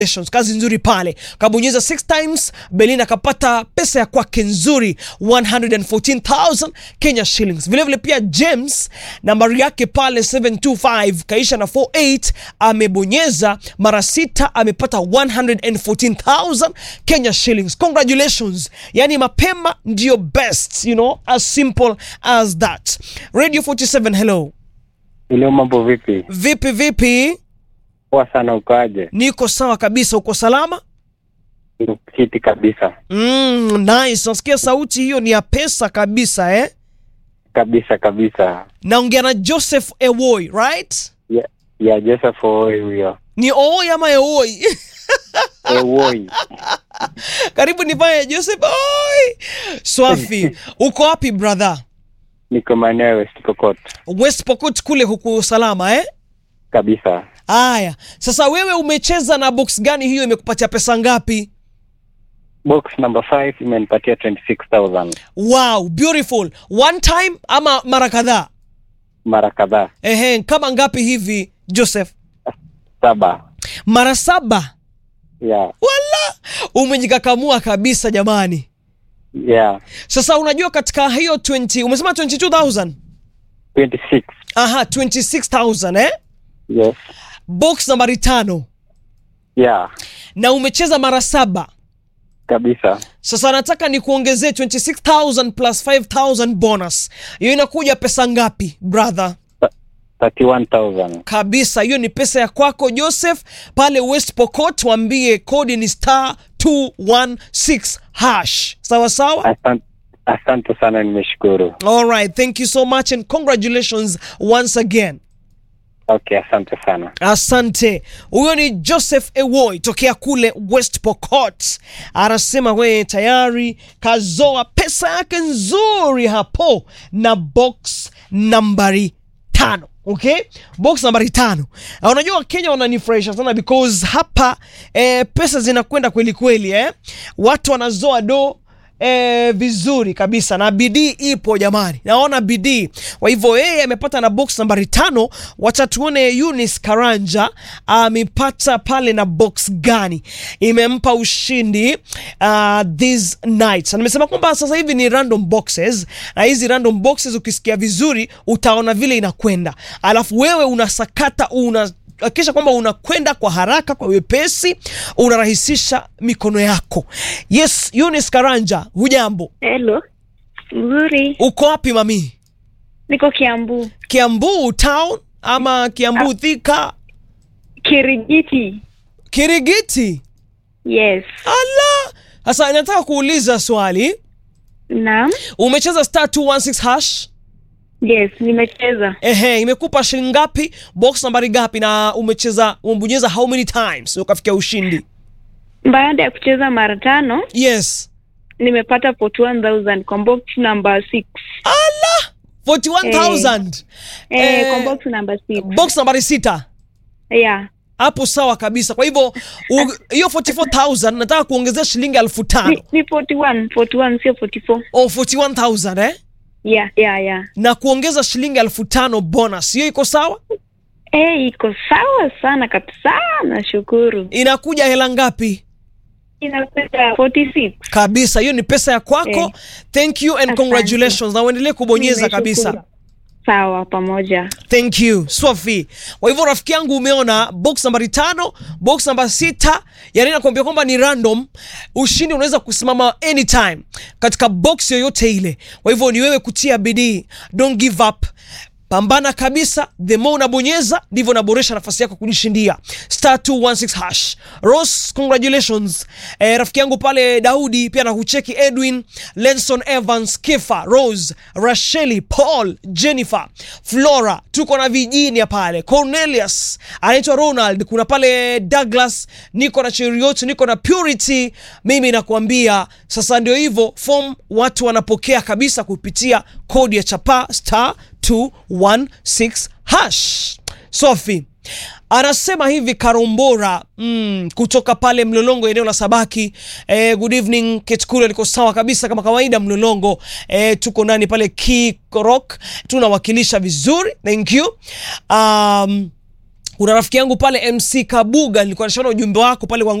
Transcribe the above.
Congratulations, kazi nzuri pale, kabonyeza six times. Belinda akapata pesa ya kwake nzuri 114,000 Kenya shillings. Vile vile pia James nambari yake pale 725 kaisha na 48 amebonyeza mara sita, amepata 114,000 Kenya shillings. Congratulations, yani mapema ndio best, you know, as simple as that. Radio 47, hello, Ile mambo vipi? vipi vipi? Poa sana, ukoaje? Niko sawa kabisa, uko salama? Kiti kabisa Mm, nice. Nasikia sauti hiyo ni ya pesa kabisa eh? kabisa kabisa. Naongea na Joseph Ewoi, right? Ya, ya Joseph Owoi huyo. Ni Owoi ama Ewoi? Ewoi, Karibu nifanye Joseph Oi. Swafi, uko wapi brother? niko maeneo ya West Pokot West Pokot kule huku salama eh? kabisa. Aya, sasa wewe umecheza na box gani hiyo imekupatia pesa ngapi? Box number 5 imenipatia 26000 Wow, beautiful. One time ama mara kadhaa? mara kadhaa, Ehe, kama ngapi hivi Joseph? saba. Mara saba. Ya, Wala, umejikakamua kabisa jamani. ya Sasa unajua katika hiyo 20 umesema 22000 26. aha 26000 eh? Yes. Box nambari tano Ya, na umecheza mara saba. kabisa. Sasa nataka nikuongezee 26000 plus 5000 bonus. Hiyo inakuja pesa ngapi brother? 31000. Kabisa, hiyo ni pesa ya kwako Joseph pale West Pokot. Waambie kodi ni star 216 hash. Sawa sawa. Asante, asante sana, nimeshukuru. All right, thank you so much and congratulations once again. Okay, asante sana. Asante. Huyo ni Joseph Ewoi tokea kule West Pokot, anasema wewe tayari kazoa pesa yake nzuri hapo na box nambari tano. Okay, box nambari tano. Na unajua Wakenya wananifurahisha sana because hapa eh, pesa zinakwenda kweli kweli eh. Watu wanazoa do E, vizuri kabisa na bidii ipo jamani, naona bidii. Kwa hivyo yeye amepata na box nambari tano. Wacha tuone Eunice Karanja amepata pale na box gani imempa ushindi uh, this night. Na nimesema kwamba sasa hivi ni random boxes, na hizi random boxes ukisikia vizuri utaona vile inakwenda, alafu wewe unasakata una hakikisha kwamba unakwenda kwa haraka, kwa wepesi, unarahisisha mikono yako. Yes, Eunice Karanja, hujambo? Hello. Nzuri. Uko wapi mami? Niko Kiambu. Kiambu town ama Kiambu Thika? Kirigiti. Kirigiti? Yes. Ala, sasa nataka kuuliza swali. Naam. Umecheza star 216 hash? Yes, nimecheza. Ehe, imekupa shilingi ngapi? Box nambari ngapi? Na umecheza umebonyeza how many times ukafikia ushindi? Baada ya kucheza mara tano, Yes. nimepata 41000 kwa box number 6. Ala, 41,000. Eh, Eh, kwa box number 6. Box nambari sita. Yeah. hapo sawa kabisa. Kwa hivyo u- hiyo 44000 nataka kuongezea shilingi elfu Ni, tano ni 41, 41 sio 44. o 41000 eh, Yeah, yeah, yeah. na kuongeza shilingi elfu tano bonus, hiyo iko sawa? Eh, iko sawa sana kabisa. Nashukuru. Inakuja hela ngapi? Inakuja 46. Kabisa, hiyo ni pesa ya kwako. Eh. Thank you and Asante. congratulations, na uendelee kubonyeza Nimeshukuru. kabisa. Sawa pamoja. Thank you Swafi. Kwa hivyo rafiki yangu, umeona box nambari tano, box namba sita, yani nakwambia kwamba ni random. Ushindi unaweza kusimama anytime katika box yoyote ile. Kwa hivyo ni wewe kutia bidii, don't give up. Pambana kabisa, the more unabonyeza ndivyo unaboresha nafasi yako kujishindia star 216 hash. Ross, congratulations eh, rafiki yangu pale Daudi pia na kucheki Edwin, Lenson Evans, Kifa, Rose, Rasheli, Paul, Jennifer, Flora, tuko na Virginia pale, Cornelius anaitwa Ronald, kuna pale Douglas, niko na Cheriot, niko na Purity. Mimi nakuambia sasa ndio hivyo, form watu wanapokea kabisa kupitia kodi ya chapa star 216 hash. Sophie anasema hivi Karombora mm, kutoka pale Mlolongo eneo la Sabaki. Eh, good evening Ketkule, liko sawa kabisa kama kawaida Mlolongo. Eh, tuko ndani pale Kikorok tunawakilisha vizuri, thank you um, kuna rafiki yangu pale mc kabuga nilikuwa nashaona ujumbe wako pale kwa